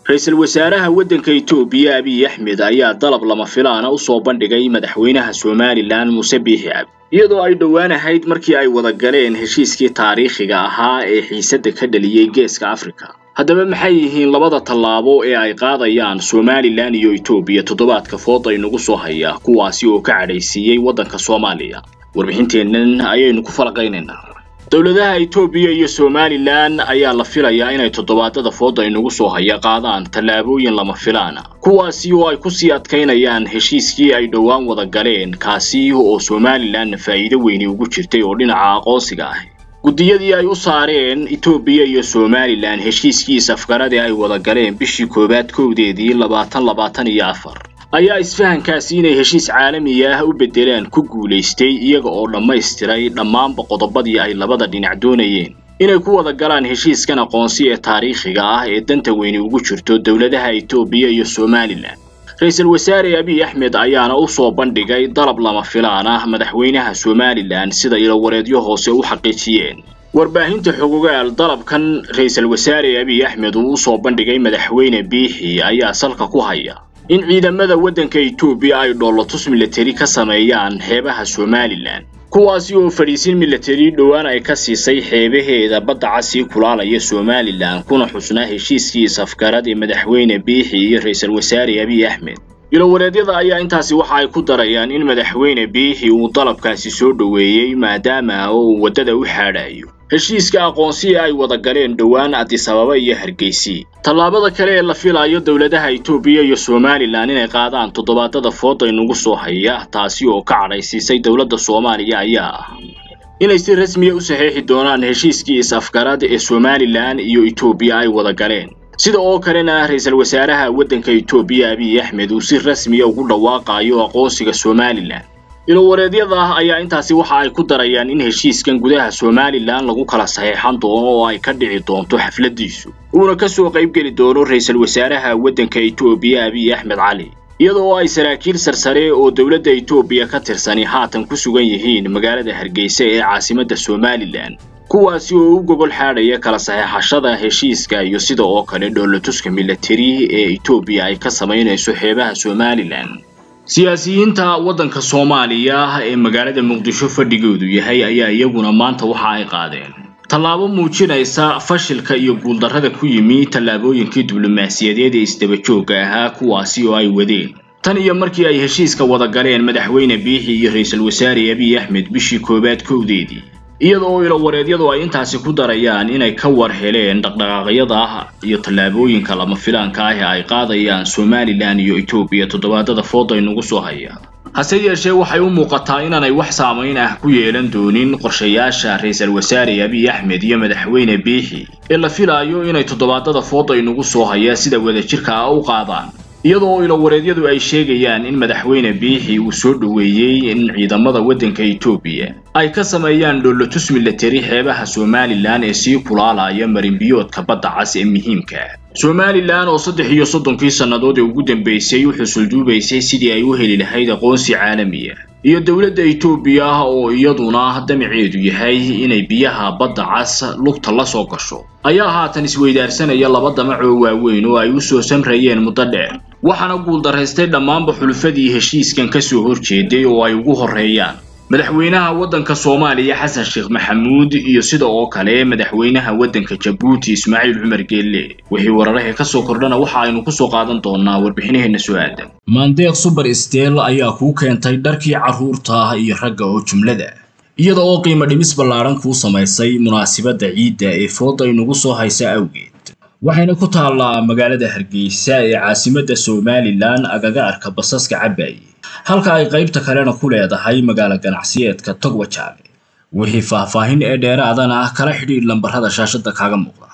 ra-iisul wasaaraha waddanka itoobiya abiy axmed ayaa dalab lama filaana u soo bandhigay madaxweynaha somalilan muuse biixi cabdi iyadoo ay dhowaan ahayd markii ay wada galeen heshiiskii taariikhiga ahaa ee xiisadda ka dhaliyey geeska afrika haddaba maxay yihiin labada tallaabo ee ay qaadayaan somalilan iyo itoobiya toddobaadka fooda inagu soo haya kuwaasi oo ka cadhaysiiyey waddanka soomaaliya warbixinteennan ayaynu ku falaqaynaynaa dowladaha itoobiya iyo somalilan ayaa la filayaa inay toddobaadada fooda inagu soo haya qaadaan tallaabooyin lama filaana kuwaasi oo ay kusii adkaynayaan heshiiskii ay dhowaan wada galeen kaasi oo somalilanna faa'iido weyni ugu jirtay oo dhinaca aqoonsiga ah guddiyadii ay u saareen itoobiya iyo somalilan heshiiskii safgaradii ay wada galeen bishii koowaad kowdeedii labaatan labaatan iyo afar ayaa isfahankaasi inay heshiis caalami ah u beddelaan ku guulaystay iyaga oo dhammaystiray dhammaanba qodobadii ay labada dhinac doonayeen inay ku wada galaan heshiiskan aqoonsi ee taariikhiga ah ee danta weyni ugu jirto dowladaha itoobiya iyo somalilan ra-iisul wasaare abiy axmed ayaana u soo bandhigay dalab lama filaan ah madaxweynaha somalilan sida ilowareedyo hoose u xaqiijiyeen warbaahinta xogogaal dalabkan ra-iisul wasaare abiy axmed uu usoo bandhigay madaxweyne biixi ayaa salka ku haya in ciidamada waddanka itoobiya ay dhoolotus milatari ka sameeyaan xeebaha somalilan kuwaasi oo fadhiisin milatari dhowaan ay ka siisay xeebaheeda badda casii kulaalaya somalilan kuna xusnaa heshiiskii safgarad ee madaxweyne biixi iyo ra-iisul wasaare abiy axmed ilowareedyada ayaa intaasi waxa ay ku darayaan in madaxweyne biixi uu dalabkaasi soo dhoweeyey maadaama oo uu waddada u xaadhayo heshiiska aqoonsi ay wada galeen dhowaan adisababa iyo hargeysi tallaabada kale ee la filayo dowladaha itoobiya iyo somalilan inay qaadaan toddobaadada fooda inugu soo haya taasi oo ka cadhaysiisay dowladda soomaaliya ayaa ah inay si rasmiya u saxeexi doonaan heshiiskii is-afgarad ee somalilan iyo itoobiya ay wada galeen sida oo kalena ra-iisul wasaaraha waddanka itoobiya abiy axmed uu si rasmiya ugu dhawaaqayo aqoonsiga somalilan ilowareedyada ayaa intaasi waxa ay ku darayaan in heshiiskan gudaha somalilan lagu kala saxeexan doono oo ay ka dhici doonto xafladiisu uuna ka soo qaybgeli doono ra-iisul wasaaraha waddanka itoobiya abiy axmed cali iyadoo ay saraakiil sarsare oo dowladda itoobiya ka tirsani haatan ku sugan yihiin magaalada hargeysa ee caasimadda somalilan kuwaasi oo u gogol xaadhaya kala saxeexashada heshiiska iyo sida oo kale dhoolatuska milatari ee itoobiya ay ka samaynayso xeebaha somalilan siyaasiyiinta waddanka soomaaliya ee magaalada muqdisho fadhigoodu yahay ayaa iyaguna maanta waxa ay qaadeen tallaabo muujinaysa fashilka iyo guuldarrada ku yimi tallaabooyinkii diblomaasiyadeed ee isdabajooga ahaa kuwaasi oo ay wadeen tan iyo markii ay heshiiska wada galeen madaxweyne biixi iyo ra-iisul wasaare abiy axmed bishii koowaad kowdeedii iyada oo ilowareedyadu ay intaasi ku darayaan inay ka war heleen dhaqdhaqaaqyada iyo tallaabooyinka lama filaanka ah ee ay qaadayaan somalilan iyo itoobiya toddobaadada fooda inugu soo haya hase yeeshee waxay u muuqataa inaanay wax saamayn ah ku yeelan doonin qorshayaasha ra-iisul wasaare abiy axmed iyo madaxweyne biixi ee la filaayo inay toddobaadada fooda inugu soo haya sida wadajirka ah u qaadaan iyadoo ilowareedyadu ay sheegayaan in madaxweyne biixi uu soo dhoweeyey in ciidamada waddanka itoobiya ay ka sameeyaan dhoolotus milatari xeebaha somalilan ee sii kulaalaya marinbiyoodka badda cas ee muhiimka somalilan oo saddex iyo soddonkii sannadood ee ugu dambeysay u xusulduubaysay sidii ay u heli lahayd aqoonsi caalamiya iyo dowladda itoobiya oo iyaduna damaceedu yahay inay biyaha badda cas lugta la soo gasho ayaa haatan isweydaarsanaya laba damac oo waaweyn oo ay u soo samrayeen muddo dheer waxaana guuldaraystay dhammaanba xulufadii heshiiskan ka soo horjeeday oo ay ugu horreeyaan madaxweynaha waddanka soomaaliya xasan sheekh maxamuud iyo sida oo kale madaxweynaha waddanka jabuuti ismaaciil cumar geelle wixii wararahee ka soo kordhana waxa aynu ku soo qaadan doonaa warbixinaheenna soo aadan maandeeq suber steel ayaa kuu keentay dharkii carruurta iyo ragga oo jumlada iyada oo qiimo dhimis ballaadhan kuu samaysay munaasibadda ciidda ee fooda inugu soo haysa awgeed waxayna ku taallaa magaalada hargeysa ee caasimadda somalilan agaga arka basaska cabaaye halka ay qaybta kalena ku leedahay magaalo ganacsiyeedka togwajaale wixii faahfaahin ee dheeraadana kala xidhiidh lambarrada shaashadda kaaga muuqda